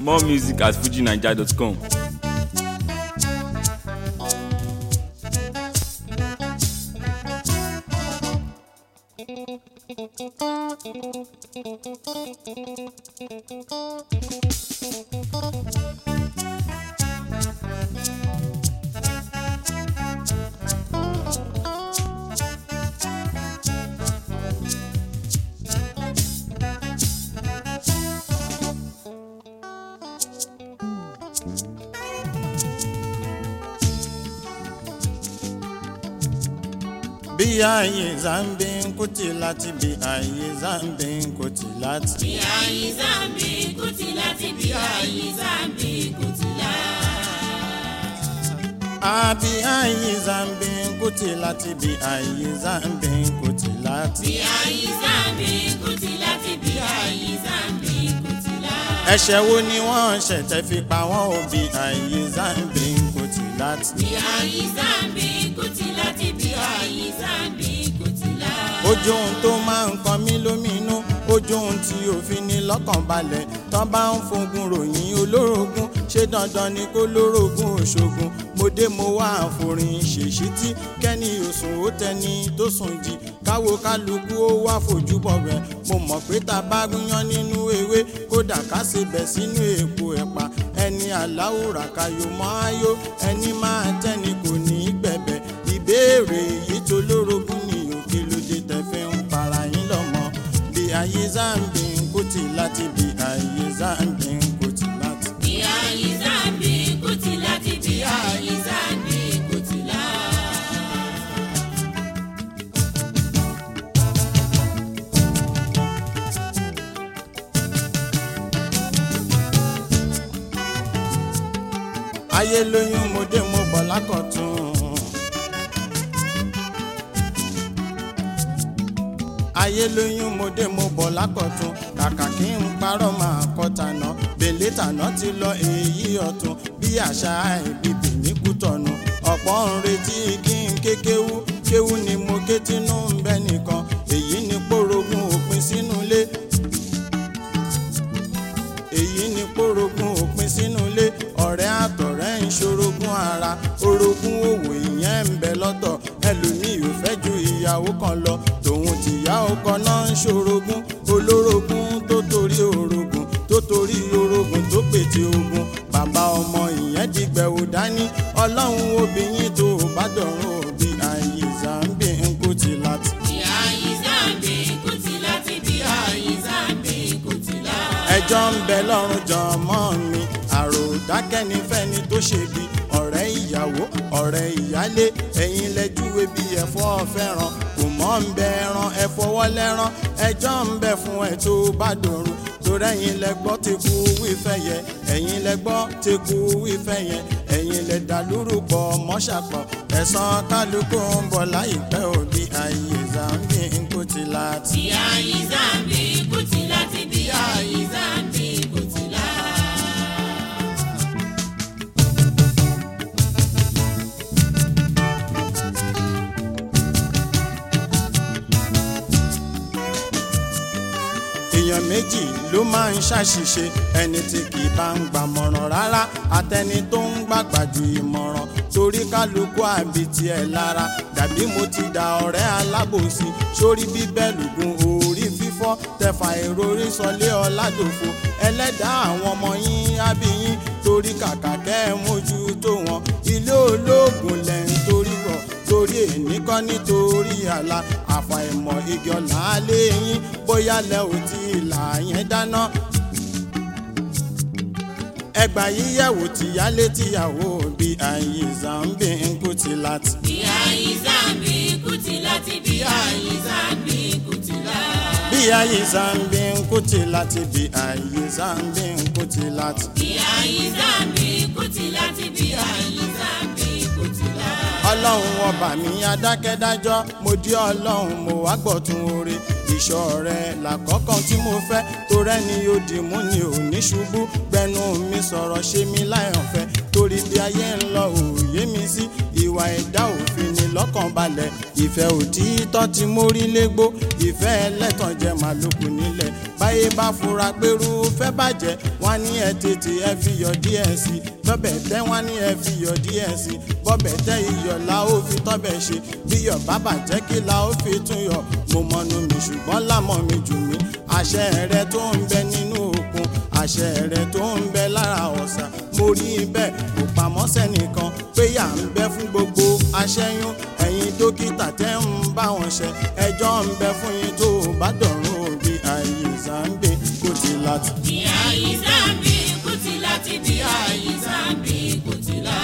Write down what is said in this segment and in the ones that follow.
More music at fujinaija.com. bí ayé zambi ń kùtì láti bí ayé zambi ń kùtì láti. bí ayé zambi kùtì láti bí ayé zambi kùtì láti. àbí ayé zambi ń kùtì láti bí ayé zambi ń kùtì láti. bí ayé zambi kùtì láti bí ayé zambi kùtì láti. ẹ̀ṣẹ̀ wo ni wọ́n ṣẹ̀ tẹ́ fi pa wọ́n ò bí ayé zambi ń kùtì láti. bí ayé zambi kùtì láti bí ayé zambi kùtì láti. ojú ohun tó máa ń kan mí lóminú ojú ohun tí òfin ní lọ́kàn balẹ̀ tán bá ń fogun ròyìn olórogún ṣé dandan ni kó lórogún òṣogun mo dé mo wá àforin ṣèṣítí kẹ́ni òsùn ó tẹni tó sùn jí káwo kálukú ó wá fojú bọ̀ rẹ̀ mo mọ̀ pé tá a bá gúnyán nínú ewé kódà ká ṣe bẹ̀ sínú èpo ẹ̀pà ẹni aláwùrà kayo mọ́ ayó ẹni máa tẹ́ni kò ní í gbẹ̀bẹ̀ ìbéèrè yìí tó lórogún ni òkè lóde tẹ̀fẹ́ ń para yín lọ́mọ bí ayé zambi ń kùtì láti bí ayé zambi ń kùtì láti. bí ayé zambi kùtì láti bí ayé zambi kùtì láti. ayé lóyún mo dé mo bọ̀ lákọ̀tún. ayé lóyún mo dé mo bọ̀ lákọ̀tún kàkà kí n parọ́ máa kọ́ tànà bèlè tànà ti lọ èyí ọ̀tún bí àṣà ìbíbí ní kútọ̀nù ọ̀pọ̀ ń retí kí n ké kéwú kéwú ni mo ké tínú ń bẹ́ nìkan èyí ni pòrògùn òpin sínú ilé èyí ni pòrògùn òpin sínú ilé ọ̀rẹ́ àtọ̀rẹ́ ń ṣorogún ara orogún òwò ìyẹn ń bẹ lọ́tọ̀ ẹlòmíì ò fẹ́ ju ìyàwó kan lọ tòun tìyá ọkọ náà ń ṣorogún olórogún tó torí orogún tó torí orogún tó pètè ogun bàbá ọmọ ìyẹn dìgbẹ̀wò dání ọlọ́run obìnrin tó bá dọ̀rùn òbí ayé zambi ń kú ti láti. bí ayé zambi kùtì láti bí ayé zambi kùtì láti. ẹjọ́ ń bẹ lọ́rùn jọmọ́ mi àròdákẹ́ni fẹ́ni tó ṣe bí ọ̀rẹ́ ìyàwó ọ̀rẹ́ ìyálé ẹ̀yin lẹ́júwe bí ẹ̀fọ́ fẹ́ràn kò mọ́ ń bẹ ẹran ẹ̀fọwọ́ lẹ́rán ẹjọ́ ń bẹ fún ẹ tó bá dòrùn torí ẹ̀yin lẹ́gbọ́ ti kú wífẹ́ yẹ ẹ̀yin lẹ́gbọ́ ti kú wífẹ́ yẹ ẹ̀yin lẹ dàlúrú pọ̀ mọ́ṣàpọ̀ ẹ̀sán kálukú ń bọ̀ láìpẹ́ òbí ayé zambi ń kú ti láti. bí ayé zambi kùtì láti bí ayé zambi kùtì láti. èèyàn méjì ló máa ń ṣàṣìṣe ẹni tí kì í bá ń gbàmọ̀ràn rárá àtẹni tó ń gbàgbà ju ìmọ̀ràn torí kálukú àbí tiẹ̀ lára dàbí mo ti da ọ̀rẹ́ alábòsí sórí bíbẹ́ lùgùn orí fífọ́ tẹfà ìrorí sọlé ọ̀làdòfo ẹlẹ́dàá àwọn ọmọ yín ábíyín torí kàkà kẹ́ ẹ mójú tó wọn ilé olóògùn lẹ̀ ń torí bọ̀ torí èní kọ́ nítorí àlà àfàìmọ̀ igi ọ̀la alẹ́ yín bóyá lẹ ò tí ì là yẹn dáná. ẹgbà yíyẹ̀wò tìyálé tìyàwó bí ayé zambi ń kú ti láti. bí ayé zambi kùtì láti bí ayé zambi kùtì láti. bí ayé zambi ń kú ti láti bí ayé zambi ń kú ti láti. bí ayé zambi kùtì láti bí ayé zambi kùtì láti. ọlọ́run ọba mi adákẹ́dájọ́ mo di ọlọ́run mo wá gbọ̀tún oore ìṣọ́ rẹ làkọ́kàn tí mo fẹ́ torẹ́ ni yóò dì mú ni ò ní ṣubú gbẹnu mi sọ̀rọ̀ ṣe mi láyọ̀fẹ́ torí bí ayé ń lọ òye mi sí ìwà ẹ̀dá òfin ni lọ́kàn balẹ̀ ìfẹ́ òtítọ́ tí mo rí légbó ìfẹ́ ẹlẹ́tàn jẹ́ màlúkù nílẹ̀ báyé bá fura pẹ̀rú fẹ́ bàjẹ́ wọ́n ní ẹ tètè ẹ fi yọ díẹ̀ sí bọ́bẹ̀ tẹ́ wọ́n ní ẹ fi yọ díẹ̀ sí bọ́bẹ̀ tẹ́ iyọ̀ la ó fi tọ́bẹ̀ ṣe bí yọ̀ bá bàjẹ́ kí la ó fi tún yọ mo mọnu mi ṣùgbọ́n lámọ̀ mi jù mí àṣẹ rẹ tó ń bẹ nínú òkun àṣẹ rẹ tó ń bẹ lára ọ̀sà mo rí bẹ́ẹ̀ kò pamọ́ sẹ́nìkan pé yà ń bẹ fún gbogbo aṣẹ́yún ẹ̀yin dókítà tẹ́ ń bá wọn ṣe ẹjọ́ ń bẹ fún yín tó bá dọ̀rùn òbí àyè zambi kò ti láti. bí ayé zambi kùtìlá ti bí ayé zambi kùtìlá.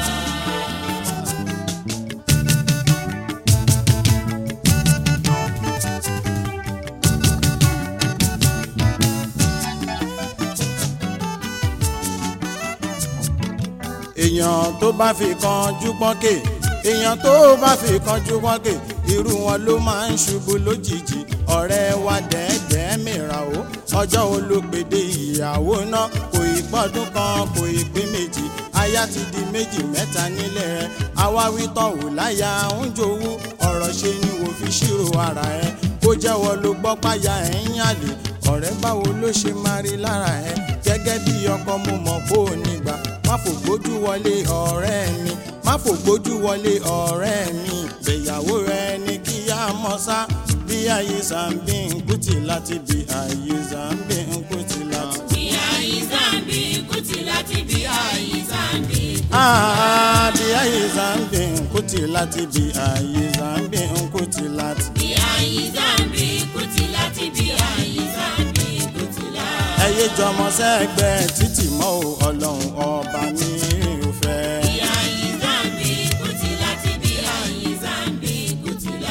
èèyàn tó bá fi kanjú pọ́nkè èèyàn tó bá fi kanjú pọ́nkè irú wọn ló máa ń ṣubú lójijì ọ̀rẹ́ wa dẹ́ẹ̀dẹ́ mìíràn o ọjọ́ olópèdè ìyàwó náà kò ì pọ́dún kan kò ì pé méjì aya ti di méjì mẹ́ta nílẹ̀ rẹ̀ awáwí tán wò láyà ń jowú ọ̀rọ̀ ṣe ni wò fi ṣírò ara ẹ̀ kó jẹ́wọ́ ló gbọ́ páyà ẹ̀ ń yàlè ọ̀rẹ́ báwo ló ṣe máa rí lára ẹ̀ gẹ́gẹ́ bí ọkọ mo mọ̀ kó o nígbà má fò gbójú wọlé ọ̀rẹ́ mi má fò gbójú wọlé ọ̀rẹ́ mi gbéyàwó rẹ ní kí á mọ̀ sá bí ayé zambi ń kùtì láti bí ayé zambi ń kùtì láti. bí ayé zambi kùtìlá ti bí ayé zambi. Ah, bí ayé zambi ń kùtì láti bí ayé zambi ń kùtì láti. bí ayé zambi kùtìlá ti bí ayé zambi kùtìlá. ẹyẹ jọmọ sẹgbẹ títì mọ o ọlọ́run ọba mi ò fẹ́. bí ayé zambi kùtìlá ti bí ayé zambi kùtìlá.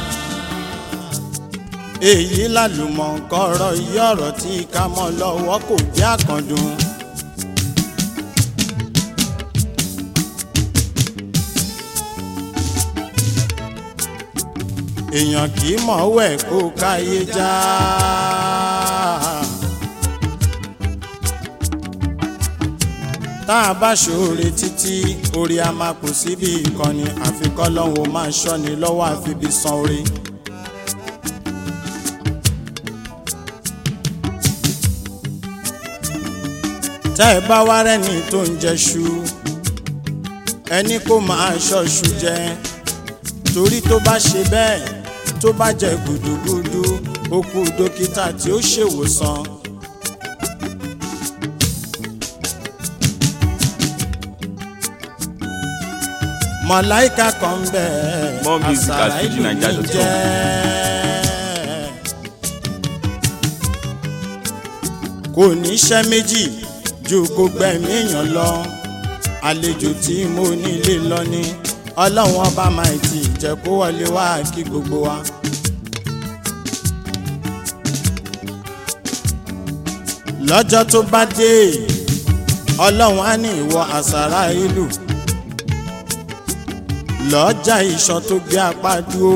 èyí lálùmọ̀ kọ́rọ̀ iye ọ̀rọ̀ tí ká mọ́ lọ́wọ́ kò jẹ́ àkàndùn. èèyàn kì í mọ̀ wẹ̀ kó káyé já. tá a bá ṣoore títí orí a máa kù síbi ìkànnì àfikọ́ lọ́hùn ó máa ṣọ́ni lọ́wọ́ àfibi san orí. tẹ́ ẹ bá wá rẹ́ni tó ń jẹṣu ẹni kó máa ṣọ́ṣu jẹ torí tó bá ṣe bẹ́ẹ̀ tó bá jẹ gùdùgùdù ó kú dókítà tí ó ṣèwòsàn. mọ̀láìka kan ń bẹ̀ More music at àṣàrà ìlú mi fujininja.com. jẹ́. kò ní iṣẹ́ méjì ju kó gbẹ̀mí èèyàn lọ àlejò tí mo nílé lọ ni ọlọ́run ọba máa ti jẹ́ kó wọlé wá kí gbogbo wa. lọ́jọ́ tó bá dé ọlọ́run á ní ìwọ àṣàrà ìlú lọ́jà ìṣàn tó gbé apá dúró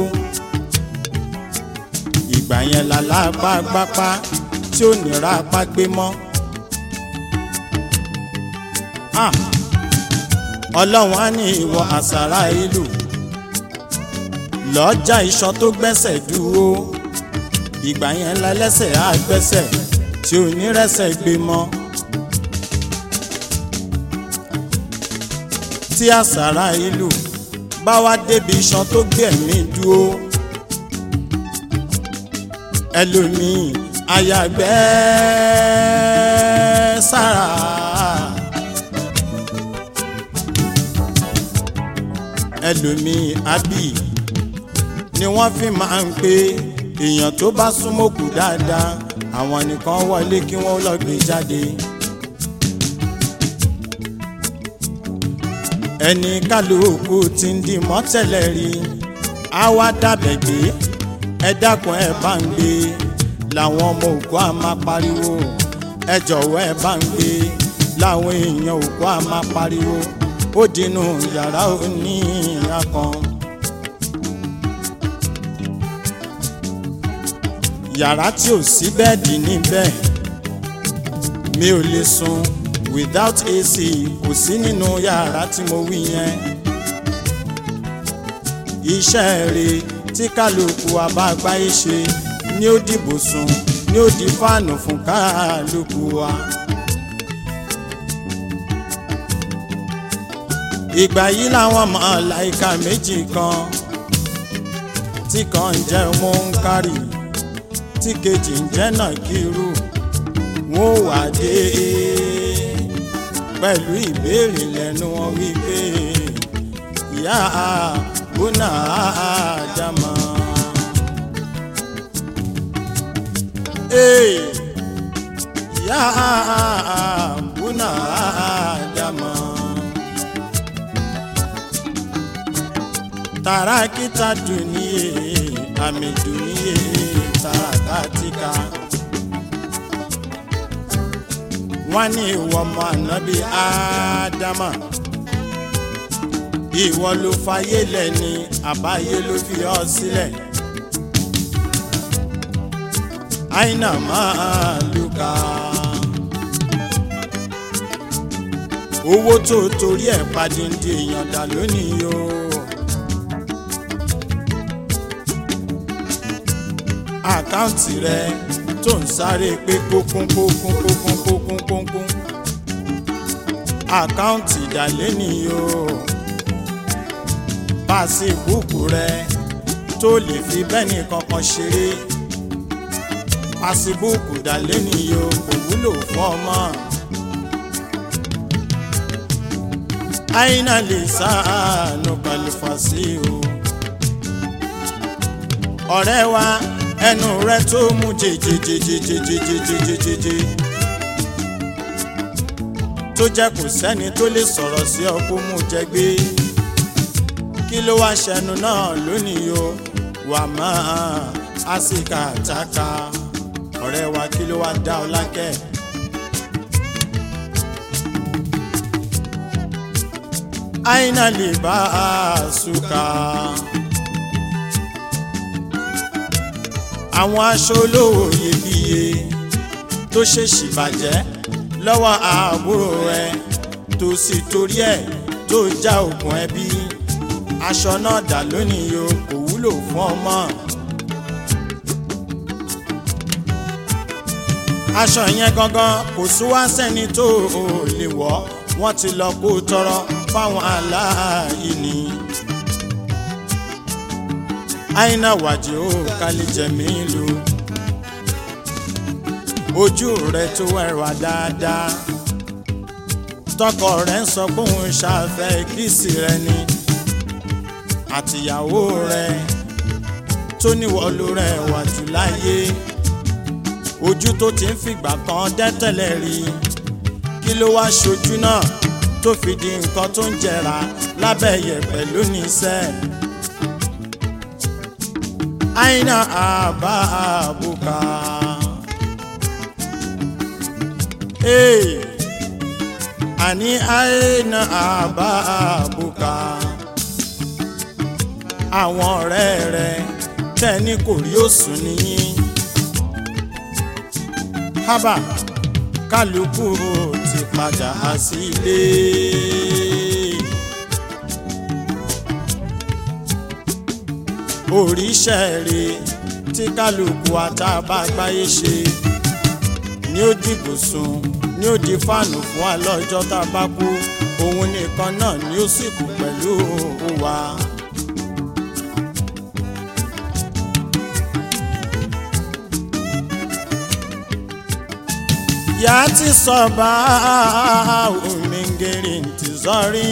ìgbà yẹn làlápá gbápá tí ò ní ra apá gbé mọ́. Ah! ọlọ́run á ní ìwọ àṣàrà ìlú lọ́jà ìṣàn tó gbẹ́sẹ̀ dúró ìgbà yẹn lẹ́lẹ́sẹ̀ á gbẹ́sẹ̀ tí ò ní rẹ́sẹ̀ gbé mọ́. tí àṣàrà ìlú bá wá débi iṣan tó gbẹ̀mí dúró ẹlòmíì àyàgbẹ́ sára. ẹlòmíì àbí ni wọ́n fi máa ń pé èèyàn tó bá súnmọ́kù dáadáa àwọn nìkan wọlé kí wọ́n lọ gbé jáde. ẹni kálukú ti ń di mọ́tẹ́lẹ̀ rí á wá dàbẹ̀ gbé ẹ dákun ẹ bá ń gbé làwọn ọmọ òkú á máa pariwo ẹ jọ̀wọ́ ẹ bá ń gbé làwọn èèyàn òkú á máa pariwo ó dínú yàrá òní ìyá kan. yàrá tí ò sí bẹ́ẹ̀dì níbẹ̀ mi ò lè sùn without AC kò sí nínú yàrá tí mo wí yẹn. iṣẹ́ rẹ̀ tí kálukú àbágbáyé ṣe ni ó dìbò sùn ní ó di fáànù fún kálukú wa. ìgbà yìí làwọn màláíkà méjì kan tí kan ń jẹ́ Múnkárì tí kejì ń jẹ́ Nàkírù wọn ò wá dé pẹ̀lú ìbéèrè lẹ́nu wọn wípé ìyá bùnà àjàmà. ìyá bùnà àjàmà. tarakita duniye ami duniye tarakatika wọ́n ní ìwọ ọmọ ànábì ádámà ìwọ ló fayé lẹ̀ ní àbáyé ló fi ọ́ sílẹ̀ àìnà máa lùkà owó tó torí ẹ̀ padìndì èèyàn dà lónìí o. àkáǹtì rẹ tó ń sáré pé kókún kókún kókún kókún kókún àkáǹtì ìdálé nìyí o pàṣíbùkù rẹ tó lè fi bẹ́ẹ̀ni kankan ṣeré pàṣíbùkù ìdálé nìyí o kò wúlò fún ọmọ. àyínà lè sáànù kàlífàṣí o ọ̀rẹ́ wa ẹnu rẹ tó mú jèjèjèjèjèjèjèjèjèjè tó jẹ́ kò sẹ́ni tó lè sọ̀rọ̀ sí ọ kó mú jẹ gbé kí ló wá ṣẹnu náà lónìí o wà máa àsìkà àtàkà ọ̀rẹ́ wa kí ló wá dá ọ lákẹ́. àyìnà lè bá a sùkà. àwọn aṣọ olówó iyebíye tó ṣèṣì bàjẹ́ lọ́wọ́ àbúrò ẹ tó sì torí ẹ̀ tó já ògùn ẹbí aṣọ náà dà lónìí o kò wúlò fún ọmọ. aṣọ yẹn gangan kò sún wá sẹ́ni tó o lè wọ̀ wọ́n ti lọ kó tọrọ fáwọn aláìní aina wàdí ó kálí jẹ̀mí lu ojú rẹ tó ẹwà dáadáa tọkọ rẹ ń sọ pé òun ṣàfẹ́ kíìsì rẹ ni àtìyàwó rẹ tó níwọ̀lú rẹ wà jù láyé ojú tó ti ń fìgbà kan dẹ́tẹ̀lẹ̀ rí kí ló wá ṣojú náà tó fi di nǹkan tó ń jẹrà lábẹ́ yẹ̀pẹ̀ lónìí sẹ́ẹ̀ aina ababuka hey ani aina ababuka àwọn ọ̀rẹ́ rẹ tẹ́ni kò rí òsùn nìyí hábà kálukú ti padà sílé. oríṣẹ́ rẹ̀ tí kálukú àtàbàgbáyé ṣe ní ó dìbò sùn ní ó di fáànù fún wa lọ́jọ́ tá a bá kú òun nìkan náà ni ó sì kú pẹ̀lú wa. yà á ti sọ bá òmìnirin ti sọrí.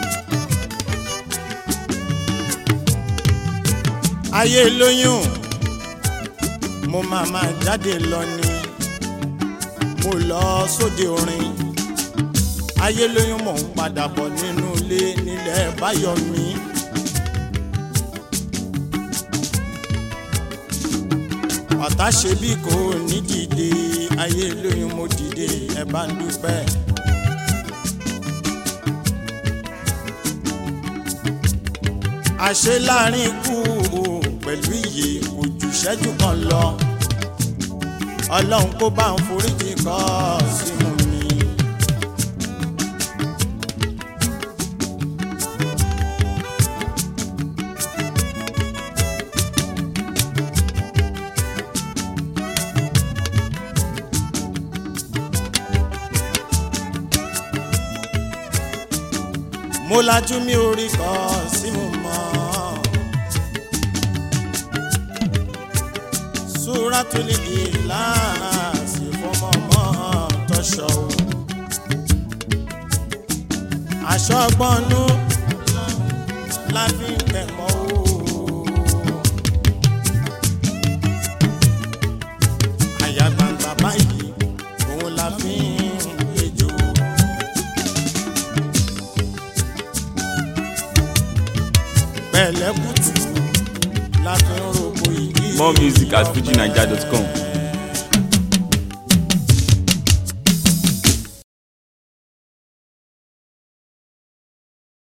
ayé lóyún mo máa máa jáde lọ ni mo lọ sóde orin ayé lóyún mò ń padà bọ̀ nínú ilé nílẹ̀ báyọ̀mí. ọ̀tá ṣe bí kò ní dìde ayé lóyún mo dìde ẹ bá ń dúpẹ́. àṣẹ láàrin ikú pẹ̀lú ìyè kò jù ṣẹ́jú kan lọ ọlọ́run kó bá ń foríjì kọ́ sínú mi. mo lajú mi orí kọ sí mo mọ́. súrátùlì ìlàsì fọmọmọ tọṣọ o. aṣọ gbọ́nú la fi ń tẹ̀mọ́ o. àyà gbangba báyìí òun la fi ń gbẹjọ. pẹ̀lẹ́kùtù la fi ń rògbò ìdí. More music at fujinaija.com.